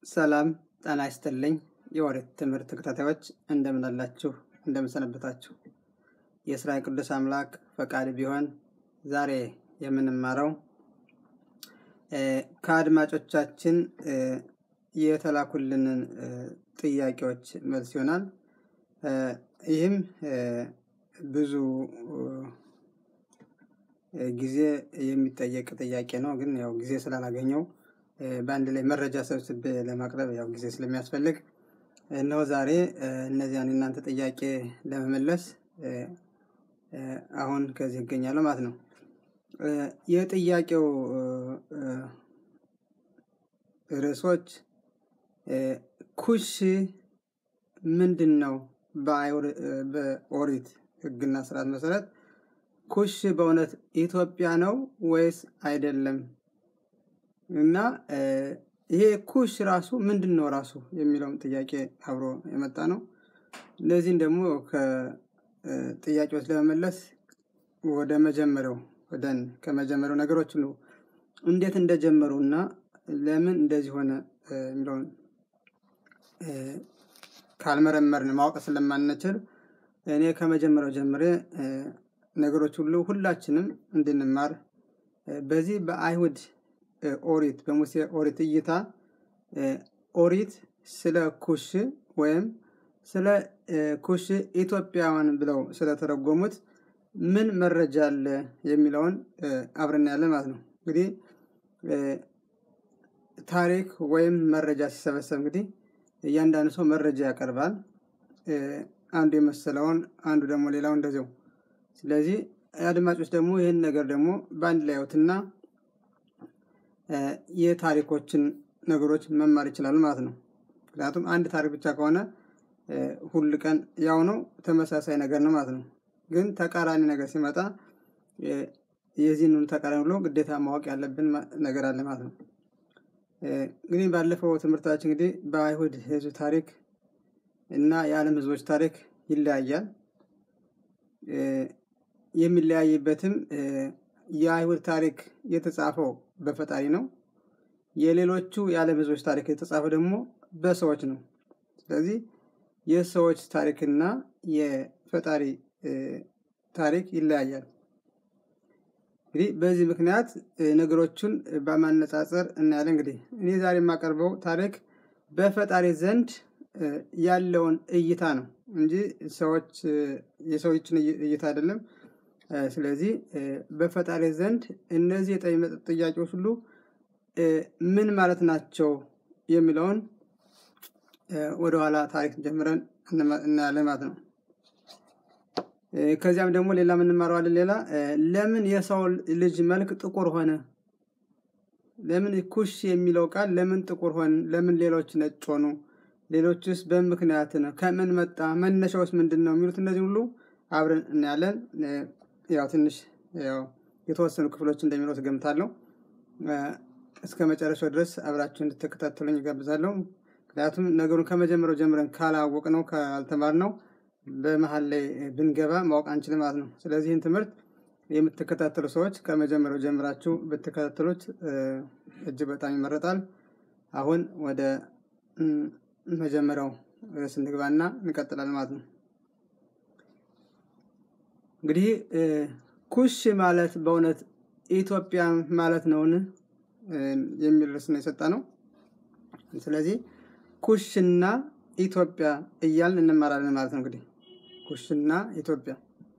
ሰላም ጤና ይስጥልኝ። የኦሪት ትምህርት ተከታታዮች እንደምን አላችሁ? እንደምን ሰነበታችሁ? የእስራኤል ቅዱስ አምላክ ፈቃድ ቢሆን ዛሬ የምንማረው ከአድማጮቻችን የተላኩልንን ጥያቄዎች መልስ ይሆናል። ይህም ብዙ ጊዜ የሚጠየቅ ጥያቄ ነው። ግን ያው ጊዜ ስላላገኘው በአንድ ላይ መረጃ ሰብስቤ ለማቅረብ ያው ጊዜ ስለሚያስፈልግ እነሆ ዛሬ እነዚያን እናንተ ጥያቄ ለመመለስ አሁን ከዚህ ይገኛለሁ ማለት ነው። የጥያቄው ርዕሶች ኩሽ ምንድን ነው? በኦሪት ሕግና ስርዓት መሰረት ኩሽ በእውነት ኢትዮጵያ ነው ወይስ አይደለም? እና ይሄ ኩሽ ራሱ ምንድን ነው ራሱ የሚለውም ጥያቄ አብሮ የመጣ ነው። እነዚህን ደግሞ ከጥያቄዎች ለመመለስ ወደ መጀመሪያው ወደን ከመጀመሪያው ነገሮች ሁሉ እንዴት እንደጀመሩ እና ለምን እንደዚህ ሆነ የሚለውን ካልመረመርን ማወቅ ስለማንችል እኔ ከመጀመሪያው ጀምሬ ነገሮች ሁሉ ሁላችንም እንድንማር በዚህ በአይሁድ ኦሪት በሙሴ ኦሪት እይታ ኦሪት ስለ ኩሽ ወይም ስለ ኩሽ ኢትዮጵያውያን ብለው ስለተረጎሙት ምን መረጃ አለ የሚለውን አብረን ያለን ማለት ነው። እንግዲህ ታሪክ ወይም መረጃ ሲሰበሰብ እንግዲህ እያንዳንዱ ሰው መረጃ ያቀርባል። አንዱ የመሰለውን አንዱ ደግሞ ሌላው እንደዚው። ስለዚህ አድማጮች ደግሞ ይህን ነገር ደግሞ በአንድ ላይ ያዩትና የታሪኮችን ነገሮች መማር ይችላሉ ማለት ነው። ምክንያቱም አንድ ታሪክ ብቻ ከሆነ ሁል ቀን ያው ነው፣ ተመሳሳይ ነገር ነው ማለት ነው። ግን ተቃራኒ ነገር ሲመጣ የዚህን ተቃራኒ ብሎ ግዴታ ማወቅ ያለብን ነገር አለ ማለት ነው። እንግዲህ ባለፈው ትምህርታችን እንግዲህ በአይሁድ ሕዝብ ታሪክ እና የዓለም ሕዝቦች ታሪክ ይለያያል። የሚለያይበትም የአይሁድ ታሪክ የተጻፈው በፈጣሪ ነው። የሌሎቹ የዓለም ሕዝቦች ታሪክ የተጻፈው ደግሞ በሰዎች ነው። ስለዚህ የሰዎች ታሪክና የፈጣሪ ታሪክ ይለያያል። እንግዲህ በዚህ ምክንያት ነገሮቹን በማነጻጸር እናያለን። እንግዲህ እኔ ዛሬ የማቀርበው ታሪክ በፈጣሪ ዘንድ ያለውን እይታ ነው እንጂ ሰዎች የሰዎችን እይታ አይደለም። ስለዚህ በፈጣሪ ዘንድ እነዚህ የጠየቁት ጥያቄዎች ሁሉ ምን ማለት ናቸው የሚለውን ወደኋላ ታሪክ ጀምረን እናያለን ማለት ነው። ከዚያም ደግሞ ሌላ የምንማረዋለን። ሌላ ለምን የሰው ልጅ መልክ ጥቁር ሆነ? ለምን ኩሽ የሚለው ቃል ለምን ጥቁር ሆነ? ለምን ሌሎች ነጭ ሆኑ? ሌሎችስ በምክንያት ነው? ከምን መጣ? መነሻውስ ምንድን ነው? የሚሉት እነዚህ ሁሉ አብረን እናያለን። ያው ትንሽ ያው የተወሰኑ ክፍሎች እንደሚኖሩት ገምታለሁ። እስከ መጨረሻው ድረስ አብራችሁ እንድትከታተሉኝ ይጋብዛለሁ። ምክንያቱም ነገሩን ከመጀመሪያው ጀምረን ካላወቅ ነው ካልተማር ነው በመሀል ላይ ብንገባ ማወቅ አንችልም ማለት ነው። ስለዚህ ይህን ትምህርት የምትከታተሉ ሰዎች ከመጀመሪያው ጀምራችሁ ብትከታተሉት እጅግ በጣም ይመረጣል። አሁን ወደ መጀመሪያው ርዕስ እንግባና እንቀጥላለን ማለት ነው። እንግዲህ ኩሽ ማለት በእውነት ኢትዮጵያ ማለት ነውን የሚል ርዕስ ነው የሰጠ ነው። ስለዚህ ኩሽና ኢትዮጵያ እያልን እንማራለን ማለት ነው። እንግዲህ ኩሽና ኢትዮጵያ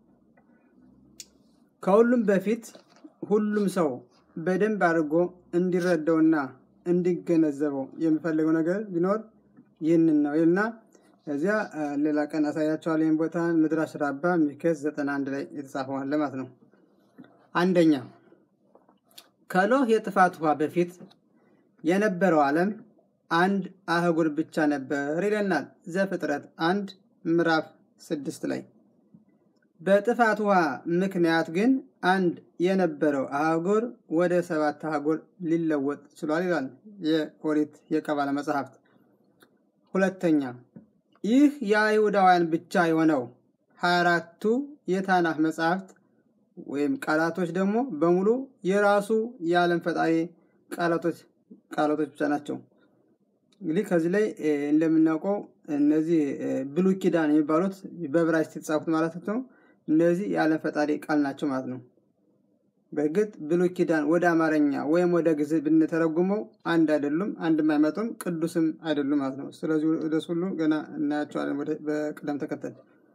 ከሁሉም በፊት ሁሉም ሰው በደንብ አድርጎ እንዲረዳውና እንዲገነዘበው የሚፈልገው ነገር ቢኖር ይህንን ነው ይልና እዚያ ሌላ ቀን አሳያቸዋል። ይህን ቦታ ምድራሽ ራባ ሚከስ ዘጠና አንድ ላይ የተጻፈዋል ማለት ነው። አንደኛ ከኖህ የጥፋት ውሃ በፊት የነበረው ዓለም አንድ አህጉር ብቻ ነበር ይለናል ዘፍጥረት አንድ ምዕራፍ ስድስት ላይ። በጥፋት ውሃ ምክንያት ግን አንድ የነበረው አህጉር ወደ ሰባት አህጉር ሊለወጥ ችሏል ይላል የኦሪት የቀባለ መጽሐፍት። ሁለተኛ ይህ የአይሁዳውያን ብቻ የሆነው ሀያ አራቱ የታናህ መጽሐፍት ወይም ቃላቶች ደግሞ በሙሉ የራሱ የዓለም ፈጣሪ ቃላቶች ቃላቶች ብቻ ናቸው። እንግዲህ ከዚህ ላይ እንደምናውቀው እነዚህ ብሉይ ኪዳን የሚባሉት በዕብራይስጥ የተጻፉት ማለት ነው። እነዚህ የዓለም ፈጣሪ ቃል ናቸው ማለት ነው። በእርግጥ ብሉይ ኪዳን ወደ አማርኛ ወይም ወደ ግዕዝ ብንተረጉመው አንድ አይደሉም፣ አንድም አይመጡም፣ ቅዱስም አይደሉም ማለት ነው። ስለዚህ ወደሱ ሁሉ ገና እናያቸዋለን በቅደም ተከተል።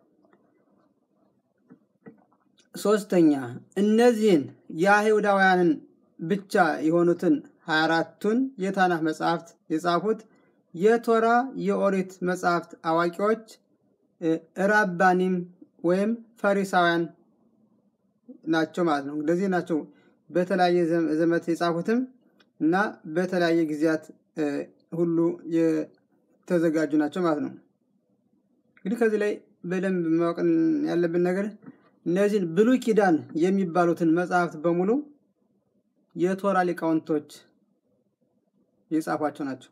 ሶስተኛ እነዚህን የአይሁዳውያንን ብቻ የሆኑትን ሀያ አራቱን የታናህ መጽሐፍት የጻፉት የቶራ የኦሪት መጽሐፍት አዋቂዎች ራባኒም ወይም ፈሪሳውያን ናቸው ማለት ነው። እንደዚህ ናቸው በተለያየ ዘመት የጻፉትም እና በተለያየ ጊዜያት ሁሉ የተዘጋጁ ናቸው ማለት ነው። እንግዲህ ከዚህ ላይ በደንብ ማወቅ ያለብን ነገር እነዚህን ብሉይ ኪዳን የሚባሉትን መጽሐፍት በሙሉ የቶራ ሊቃውንቶች የጻፏቸው ናቸው።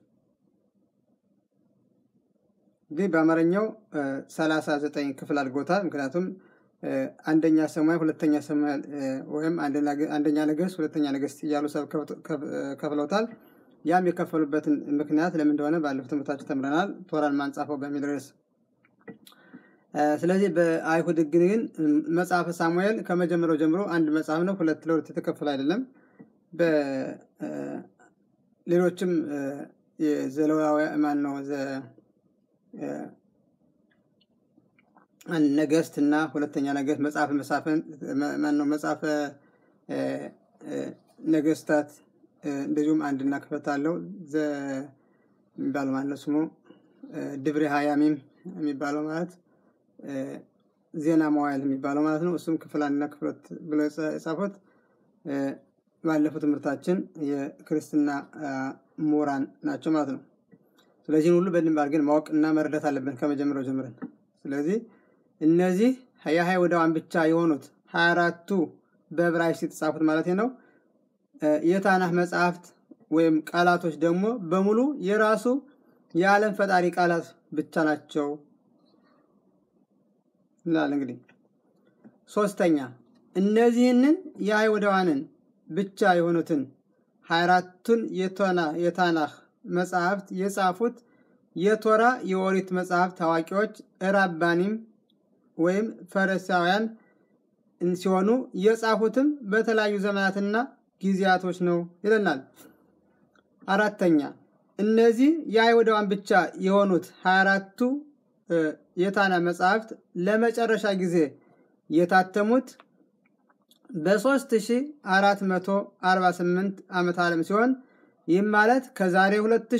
እንግዲህ በአማርኛው ሰላሳ ዘጠኝ ክፍል አድርጎታል። ምክንያቱም አንደኛ ሰሙኤል፣ ሁለተኛ ሰሙኤል ወይም አንደኛ ነገሥት፣ ሁለተኛ ነገሥት እያሉ ሰብ ከፍለውታል። ያም የከፈሉበትን ምክንያት ለምን እንደሆነ ባለፉት ትምህርታችን ተምረናል። ቶራን ማንጻፈው በሚል ርዕስ ስለዚህ በአይሁድ ሕግ ግን መጽሐፈ ሳሙኤል ከመጀመሪያው ጀምሮ አንድ መጽሐፍ ነው። ሁለት ለሁለት የተከፈለ አይደለም። በሌሎችም የዘሌዋዊ ማን ነው ነገስት እና ሁለተኛ ነገስት መጽሐፈ መሳፍን ማን ነው መጽሐፈ ነገስታት እንደዚሁም አንድና ክፍለት አለው የሚባለው ማለት ነው ስሙ ድብሬ ሀያሚም የሚባለው ማለት ዜና መዋዕል የሚባለው ማለት ነው። እሱም ክፍል አንድና ክፍለት ብለው የጻፉት ባለፈው ትምህርታችን የክርስትና ምሁራን ናቸው ማለት ነው። ስለዚህን ሁሉ በደንብ አድርገን ማወቅ እና መረዳት አለብን ከመጀመሪያው ጀምረን። ስለዚህ እነዚህ የአይሁዳውያን ብቻ የሆኑት ሀያ አራቱ በዕብራይስጥ የተጻፉት ማለት ነው የታናህ መጽሐፍት ወይም ቃላቶች ደግሞ በሙሉ የራሱ የዓለም ፈጣሪ ቃላት ብቻ ናቸው ይላል። እንግዲህ ሶስተኛ እነዚህንን የአይሁዳውያንን ብቻ የሆኑትን ሀያ አራቱን የታናህ መጽሐፍት የጻፉት የቶራ የኦሪት መጽሐፍት ታዋቂዎች ራባኒም ወይም ፈሪሳውያን ሲሆኑ የጻፉትም በተለያዩ ዘመናትና ጊዜያቶች ነው ይለናል። አራተኛ እነዚህ የአይሁዳውያን ብቻ የሆኑት ሀያ አራቱ የታና መጽሐፍት ለመጨረሻ ጊዜ የታተሙት በ3448 ዓመተ ዓለም ሲሆን ይህም ማለት ከዛሬ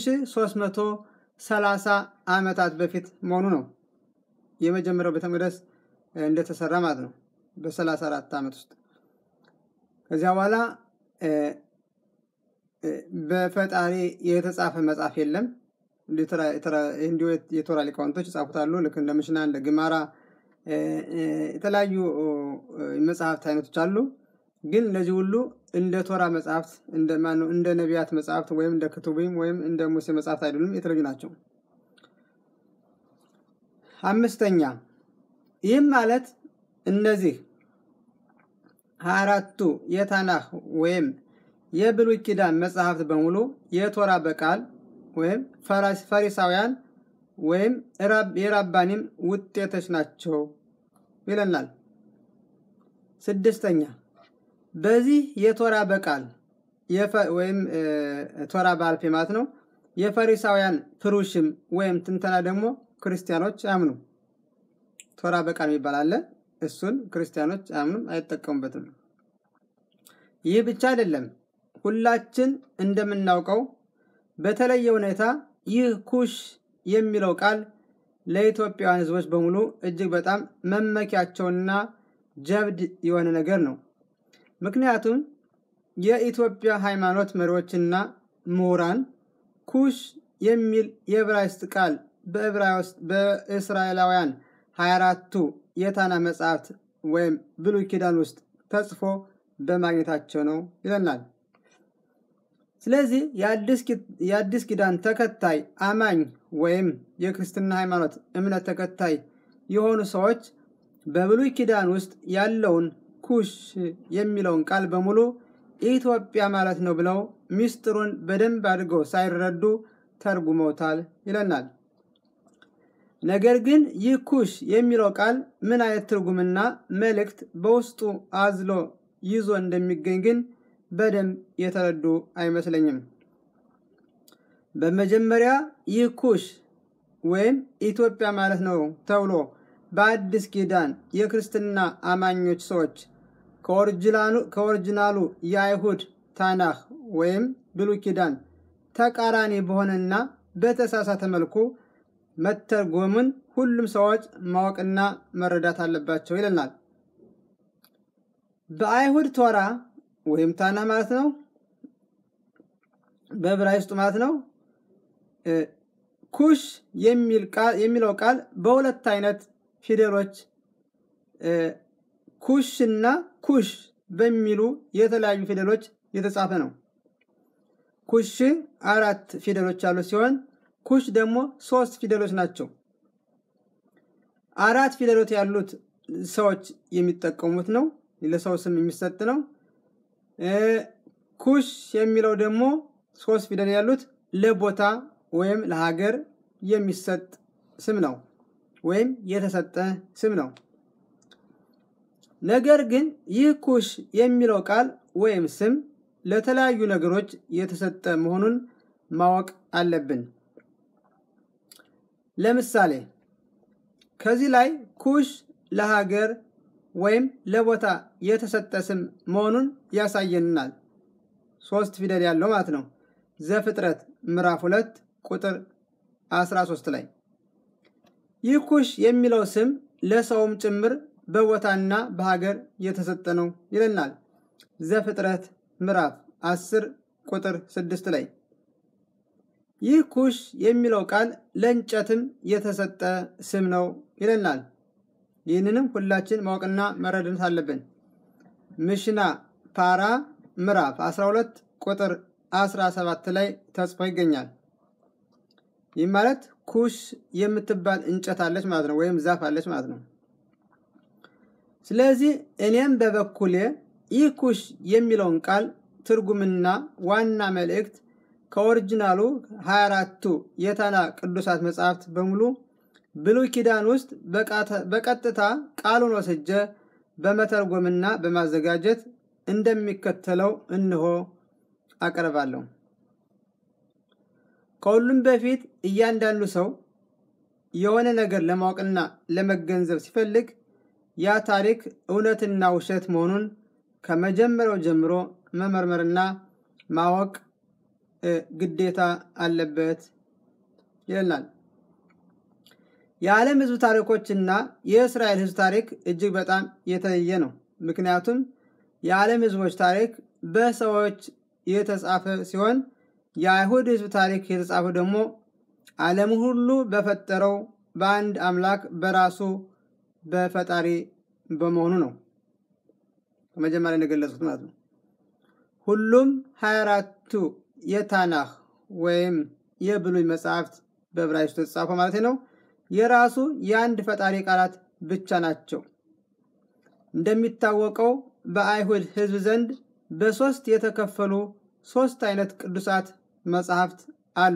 2330 ዓመታት በፊት መሆኑ ነው። የመጀመሪያው ቤተ መቅደስ እንደተሰራ ማለት ነው በ34 ዓመት ውስጥ። ከዚያ በኋላ በፈጣሪ የተጻፈ መጽሐፍ የለም። እንዲሁ የቶራ ሊቃውንቶች ይጻፉታሉ። ልክ እንደ ምሽና እንደ ግማራ የተለያዩ መጽሐፍት አይነቶች አሉ። ግን እነዚህ ሁሉ እንደ ቶራ መጽሐፍት እንደ ነቢያት መጽሐፍት ወይም እንደ ክቱቢም ወይም እንደ ሙሴ መጽሐፍት አይደሉም፣ የተለዩ ናቸው። አምስተኛ ይህም ማለት እነዚህ ሀያ አራቱ የታናህ ወይም የብሉይ ኪዳን መጽሐፍት በሙሉ የቶራ በቃል ወይም ፈሪሳውያን ወይም የራባኒም ውጤቶች ናቸው ይለናል። ስድስተኛ በዚህ የቶራ በቃል ወይም ቶራ ባልፌ ማለት ነው። የፈሪሳውያን ፍሩሽም ወይም ትንተና ደግሞ ክርስቲያኖች አያምኑ። ቶራ በቃል የሚባል አለ። እሱን ክርስቲያኖች አያምኑም፣ አይጠቀሙበትም። ይህ ብቻ አይደለም። ሁላችን እንደምናውቀው በተለየ ሁኔታ ይህ ኩሽ የሚለው ቃል ለኢትዮጵያውያን ሕዝቦች በሙሉ እጅግ በጣም መመኪያቸውና ጀብድ የሆነ ነገር ነው። ምክንያቱም የኢትዮጵያ ሃይማኖት መሪዎችና ምሁራን ኩሽ የሚል የዕብራይስጥ ቃል በእስራኤላውያን 24ቱ የታና መጽሐፍት ወይም ብሉይ ኪዳን ውስጥ ተጽፎ በማግኘታቸው ነው ይለናል። ስለዚህ የአዲስ ኪዳን ተከታይ አማኝ ወይም የክርስትና ሃይማኖት እምነት ተከታይ የሆኑ ሰዎች በብሉይ ኪዳን ውስጥ ያለውን ኩሽ የሚለውን ቃል በሙሉ ኢትዮጵያ ማለት ነው ብለው ሚስጥሩን በደንብ አድርገው ሳይረዱ ተርጉመውታል ይለናል። ነገር ግን ይህ ኩሽ የሚለው ቃል ምን አይነት ትርጉምና መልእክት በውስጡ አዝሎ ይዞ እንደሚገኝ ግን በደንብ የተረዱ አይመስለኝም። በመጀመሪያ ይህ ኩሽ ወይም ኢትዮጵያ ማለት ነው ተብሎ በአዲስ ኪዳን የክርስትና አማኞች ሰዎች ከኦሪጂናሉ የአይሁድ ታናህ ወይም ብሉይ ኪዳን ተቃራኒ በሆነና በተሳሳተ መልኩ መተርጎምን ሁሉም ሰዎች ማወቅና መረዳት አለባቸው ይለናል። በአይሁድ ቶራ ወይም ታና ማለት ነው፣ በዕብራይስጡ ማለት ነው። ኩሽ የሚለው ቃል በሁለት አይነት ፊደሎች ኩሽ እና ኩሽ በሚሉ የተለያዩ ፊደሎች የተጻፈ ነው። ኩሽ አራት ፊደሎች ያሉት ሲሆን ኩሽ ደግሞ ሶስት ፊደሎች ናቸው። አራት ፊደሎች ያሉት ሰዎች የሚጠቀሙት ነው፣ ለሰው ስም የሚሰጥ ነው። ኩሽ የሚለው ደግሞ ሶስት ፊደል ያሉት ለቦታ ወይም ለሀገር የሚሰጥ ስም ነው፣ ወይም የተሰጠ ስም ነው። ነገር ግን ይህ ኩሽ የሚለው ቃል ወይም ስም ለተለያዩ ነገሮች የተሰጠ መሆኑን ማወቅ አለብን። ለምሳሌ ከዚህ ላይ ኩሽ ለሀገር ወይም ለቦታ የተሰጠ ስም መሆኑን ያሳየናል። ሶስት ፊደል ያለው ማለት ነው። ዘፍጥረት ምዕራፍ ሁለት ቁጥር 13 ላይ ይህ ኩሽ የሚለው ስም ለሰውም ጭምር በቦታና በሀገር የተሰጠ ነው ይለናል። ዘፍጥረት ምዕራፍ 10 ቁጥር 6 ላይ ይህ ኩሽ የሚለው ቃል ለእንጨትም የተሰጠ ስም ነው ይለናል። ይህንንም ሁላችን ማወቅና መረዳት አለብን። ምሽና ፓራ ምዕራፍ 12 ቁጥር 17 ላይ ተጽፎ ይገኛል። ይህ ማለት ኩሽ የምትባል እንጨት አለች ማለት ነው፣ ወይም ዛፍ አለች ማለት ነው። ስለዚህ እኔም በበኩሌ ይህ ኩሽ የሚለውን ቃል ትርጉምና ዋና መልእክት ከኦሪጂናሉ 24ቱ የታና ቅዱሳት መጽሐፍት በሙሉ ብሉይ ኪዳን ውስጥ በቀጥታ ቃሉን ወስጀ በመተርጎምና በማዘጋጀት እንደሚከተለው እንሆ አቀርባለሁ። ከሁሉም በፊት እያንዳንዱ ሰው የሆነ ነገር ለማወቅና ለመገንዘብ ሲፈልግ ያ ታሪክ እውነትና ውሸት መሆኑን ከመጀመሪያው ጀምሮ መመርመርና ማወቅ ግዴታ አለበት ይለናል። የዓለም ሕዝብ ታሪኮችና የእስራኤል ሕዝብ ታሪክ እጅግ በጣም የተለየ ነው። ምክንያቱም የዓለም ሕዝቦች ታሪክ በሰዎች የተጻፈ ሲሆን የአይሁድ ሕዝብ ታሪክ የተጻፈው ደግሞ ዓለም ሁሉ በፈጠረው በአንድ አምላክ በራሱ በፈጣሪ በመሆኑ ነው። ከመጀመሪያ እንደገለጹት ማለት ነው። ሁሉም ሀያ አራቱ የታናህ ወይም የብሉይ መጽሐፍት በዕብራይስጡ የተጻፈው ማለት ነው የራሱ የአንድ ፈጣሪ ቃላት ብቻ ናቸው። እንደሚታወቀው በአይሁድ ሕዝብ ዘንድ በሶስት የተከፈሉ ሶስት አይነት ቅዱሳት መጽሐፍት አሉ።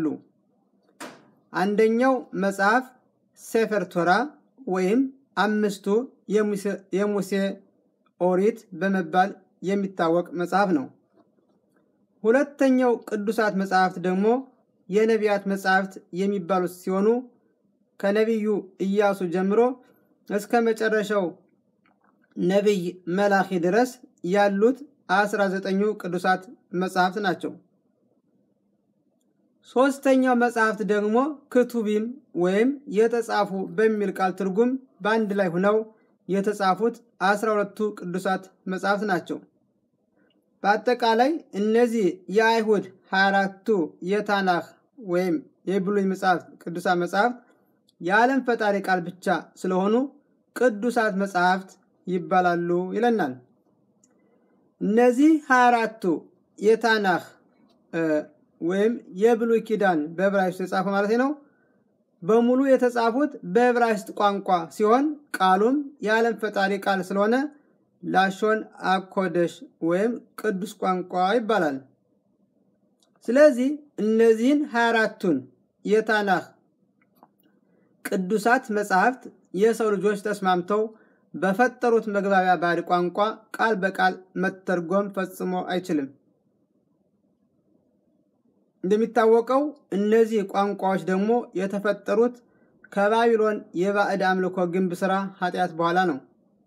አንደኛው መጽሐፍ ሴፈር ቶራ ወይም አምስቱ የሙሴ ኦሪት በመባል የሚታወቅ መጽሐፍ ነው። ሁለተኛው ቅዱሳት መጽሐፍት ደግሞ የነቢያት መጽሐፍት የሚባሉት ሲሆኑ ከነቢዩ ኢያሱ ጀምሮ እስከ መጨረሻው ነቢይ መላኺ ድረስ ያሉት አስራ ዘጠኙ ቅዱሳት መጽሐፍት ናቸው። ሶስተኛው መጽሐፍት ደግሞ ክቱቢም ወይም የተጻፉ በሚል ቃል ትርጉም በአንድ ላይ ሆነው የተጻፉት አስራ ሁለቱ ቅዱሳት መጽሐፍት ናቸው። በአጠቃላይ እነዚህ የአይሁድ 24ቱ የታናህ ወይም የብሉይ መጽሐፍት ቅዱሳት መጽሐፍት የዓለም ፈጣሪ ቃል ብቻ ስለሆኑ ቅዱሳት መጽሐፍት ይባላሉ ይለናል። እነዚህ 24ቱ የታናህ ወይም የብሉይ ኪዳን በዕብራይስጥ የተጻፈ ማለት ነው በሙሉ የተጻፉት በዕብራይስጥ ቋንቋ ሲሆን ቃሉም የዓለም ፈጣሪ ቃል ስለሆነ ላሾን አኮደሽ ወይም ቅዱስ ቋንቋ ይባላል። ስለዚህ እነዚህን 24ቱን የታናህ ቅዱሳት መጻሕፍት የሰው ልጆች ተስማምተው በፈጠሩት መግባቢያ ባዕድ ቋንቋ ቃል በቃል መተርጎም ፈጽሞ አይችልም። እንደሚታወቀው እነዚህ ቋንቋዎች ደግሞ የተፈጠሩት ከባቢሎን የባዕድ አምልኮ ግንብ ስራ ኃጢአት በኋላ ነው።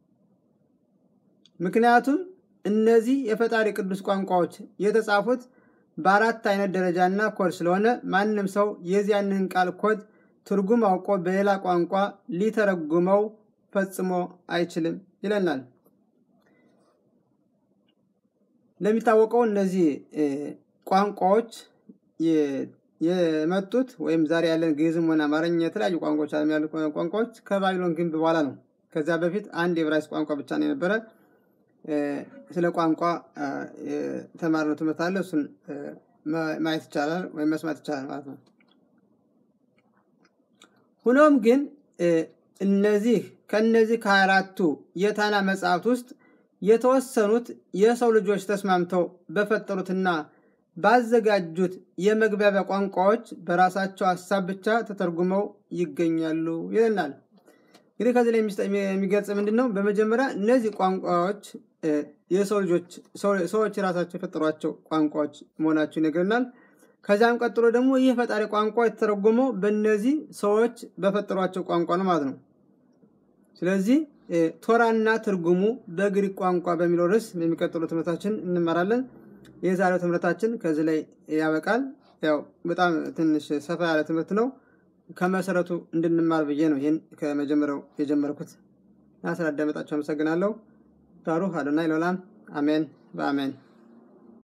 ምክንያቱም እነዚህ የፈጣሪ ቅዱስ ቋንቋዎች የተጻፉት በአራት አይነት ደረጃና ኮድ ስለሆነ ማንም ሰው የዚያንን ቃል ኮድ ትርጉም አውቆ በሌላ ቋንቋ ሊተረጉመው ፈጽሞ አይችልም ይለናል። እንደሚታወቀው እነዚህ ቋንቋዎች የመጡት ወይም ዛሬ ያለን ግዕዝም ሆነ አማርኛ የተለያዩ ቋንቋዎች ዓለም ያሉ ቋንቋዎች ከባቢሎን ግንብ በኋላ ነው። ከዚያ በፊት አንድ የዕብራይስጥ ቋንቋ ብቻ ነው የነበረ። ስለ ቋንቋ የተማርነው ትምህርት አለ። እሱን ማየት ይቻላል ወይም መስማት ይቻላል ማለት ነው። ሁኖም ግን እነዚህ ከነዚህ ከሀያ አራቱ የታና መጽሐፍት ውስጥ የተወሰኑት የሰው ልጆች ተስማምተው በፈጠሩትና ባዘጋጁት የመግባቢያ ቋንቋዎች በራሳቸው ሀሳብ ብቻ ተተርጉመው ይገኛሉ ይለናል። እንግዲህ ከዚህ ላይ የሚገልጽ ምንድን ነው? በመጀመሪያ እነዚህ ቋንቋዎች የሰው ልጆች ሰዎች የራሳቸው የፈጠሯቸው ቋንቋዎች መሆናቸው ይነግረናል። ከዚያም ቀጥሎ ደግሞ ይህ ፈጣሪ ቋንቋ የተተረጎመው በእነዚህ ሰዎች በፈጠሯቸው ቋንቋ ነው ማለት ነው። ስለዚህ ቶራና ትርጉሙ በግሪክ ቋንቋ በሚለው ርዕስ የሚቀጥሉ ትምህርታችን እንመራለን። የዛሬው ትምህርታችን ከዚህ ላይ ያበቃል። ያው በጣም ትንሽ ሰፋ ያለ ትምህርት ነው። ከመሰረቱ እንድንማር ብዬ ነው ይህን ከመጀመሪያው የጀመርኩት እና ስላዳመጣችሁ አመሰግናለሁ። ባሩክ አዶናይ ለዓለም አሜን በአሜን